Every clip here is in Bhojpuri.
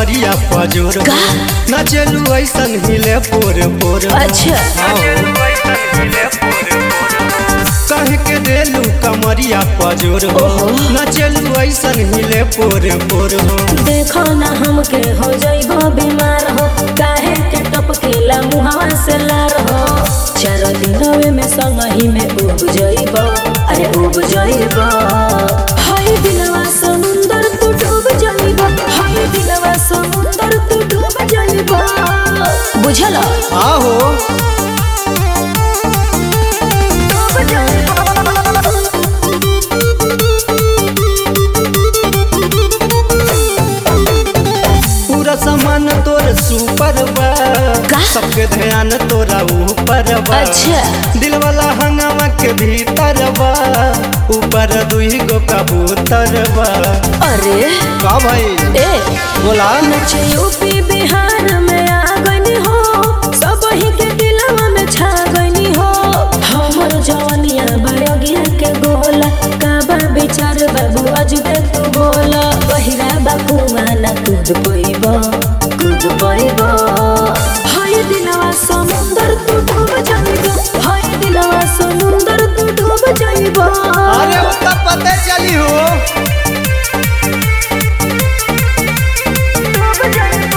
कमरिया पजोर का? नचलू ऐसन हिले पोर पोर अच्छा कह के देलू कमरिया पजोर हो ओहो। नचलू ऐसन हिले पोर पोर हो देखो ना हमके हो जाइबो बीमार हो काहे के टपकेला मुहावा से लार हो चार दिनवे में संगही में उब जाइबो अरे उब जाइबो हाय दिलवा समुंदर तू डूब जाइबो हाय दिलवा समुंदर तू डूब जाइबो बुझल आहो डूब जाइबो पूरा सामान तोर सुपर बा का? सबके ध्यान तोरा ऊपर बा अच्छा। दिल वाला हंगामा के भीतर बा ऊपर दुई गो कबूतर बा अरे का भाई ए बोला नचे यूपी बिहार में आ गनी हो सब ही के दिलवा में छा गनी हो हमर जवनिया बड़गिया के गोला काबा विचार बाबू अजुबे तू बोला बहिरा बाबू माना कूद पइबो कूद पइबो हाय दिलवा समुंदर तू डूब जाइबो हाय दिलवा समुंदर तू डूब जाइबो अरे उसका पता चली हो डूब जाइबो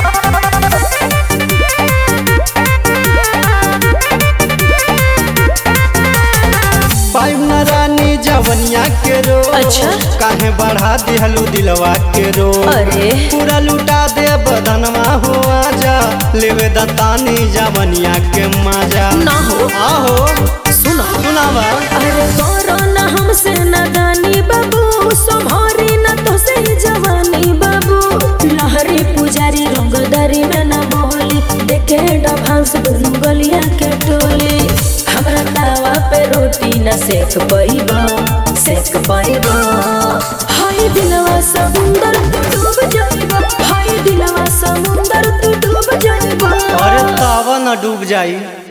पाइप न रानी जवनिया के रो अच्छा। काहे बढ़ा दिहलू दिलवा के रो अरे। पूरा लुटा दे बदनवा हो आजा लेवे दतानी जवनिया के मजा ना हो। आहो सुनो सुनावा अरे करो ना हमसे नादानी बाबू संभारी ना तो से जवानी बाबू लहरी पुजारी रंगदारी में ना बोली देखे डभांस दुनू गलिया के टोली हमरा तावा पे रोटी ना सेक पाइबा सेक पाइबा हाय दिलवा समुंदर तू डूब जाइबा हाय दिलवा समुंदर तू डूब जाइबा अरे तावा न डूब जाई